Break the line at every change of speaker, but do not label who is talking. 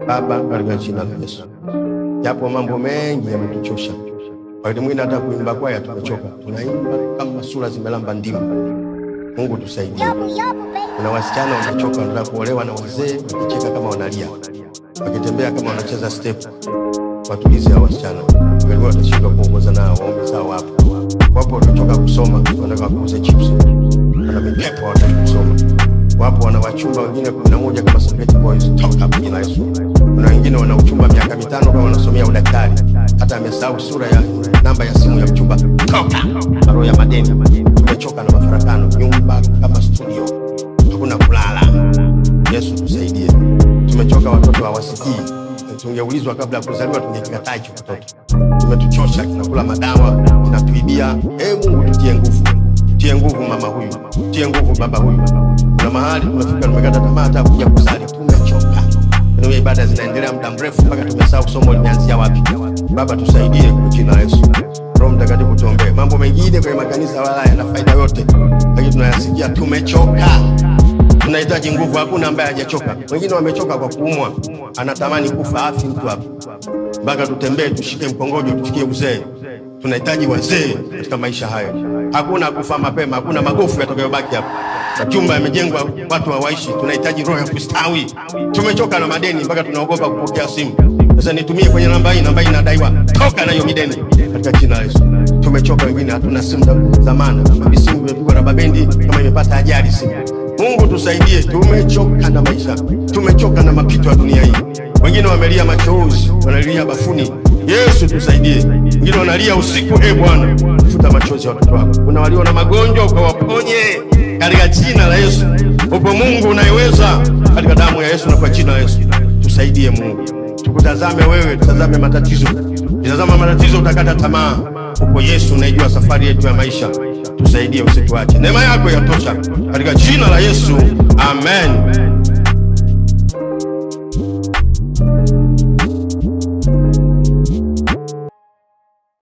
Baba, katika jina la Yesu, japo mambo mengi yametuchosha, wakati mwingine hata kuimba kwaya tumechoka, tunaimba kama sura zimelamba ndimu. Mungu tusaidie. Kuna wasichana wamechoka, wanataka kuolewa na wazee, wakicheka kama wanalia, wakitembea kama wanacheza step. Watulize hao wasichana, wakati watashindwa kuongoza nao waume zao hapo. Wapo waliochoka kusoma, wanataka kuuza chips, wana mipepo, wanataka kusoma. Wapo wana wachumba wengine kumi na moja kama Serengeti Boys, toka kwa jina la Yesu. Kuna wengine wana uchumba miaka mitano kama wanasomea udaktari, hata amesahau sura ya namba ya simu ya mchumba. Toka roho ya madeni. Tumechoka na mafarakano, nyumba kama studio, hakuna kulala. Yesu tusaidie. Tumechoka, watoto hawasikii. Tungeulizwa kabla ya kuzaliwa, tungekikataa hicho kitoto. Kimetuchosha, kinakula madawa, kinatuibia. E Mungu, tutie nguvu, tie nguvu mama huyu, tie nguvu baba huyu. Kuna mahali tumefika, tumekata tamaa hata kuja kusali, tumechoka. Ndio ibada zinaendelea muda mrefu mpaka tumesahau somo limeanzia wapi. Baba tusaidie kwa jina la Yesu. Roho Mtakatifu tuombee. Mambo mengine kwenye makanisa wala yana faida yote, lakini tunayasikia tumechoka. Tunahitaji nguvu, hakuna ambaye hajachoka. Wengine wamechoka kwa kuumwa, anatamani kufa, afi mtu hapo, mpaka tutembee tushike mkongojo tufikie uzee. Tunahitaji wazee katika maisha hayo. Hakuna kufa mapema, hakuna magofu yatakayobaki hapa. Majumba yamejengwa, watu hawaishi. Tunahitaji roho ya kustawi. Tumechoka na madeni mpaka tunaogopa kupokea simu. Sasa nitumie kwenye namba hii, namba hii inadaiwa, toka na hiyo mideni katika jina la Yesu. Tumechoka, wengine hatuna simu za zamana, simu imepigwa na babendi kama imepata ajali simu. Mungu tusaidie, tumechoka na maisha, tumechoka na mapito ya dunia hii. Wengine wamelia machozi, wanalia bafuni. Yesu tusaidie. Wengine wanalia usiku. E Bwana, futa machozi ya watoto wako. Kuna walio na magonjwa, ukawaponye katika jina la Yesu. Upo Mungu unayeweza, katika damu ya Yesu na kwa jina la Yesu. Tusaidie Mungu, tukutazame wewe, tutazame matatizo. Tazama matatizo, utakata tamaa. Upo Yesu unayejua safari yetu ya maisha. Tusaidie, usituache. Neema yako yatosha, katika jina la Yesu, amen.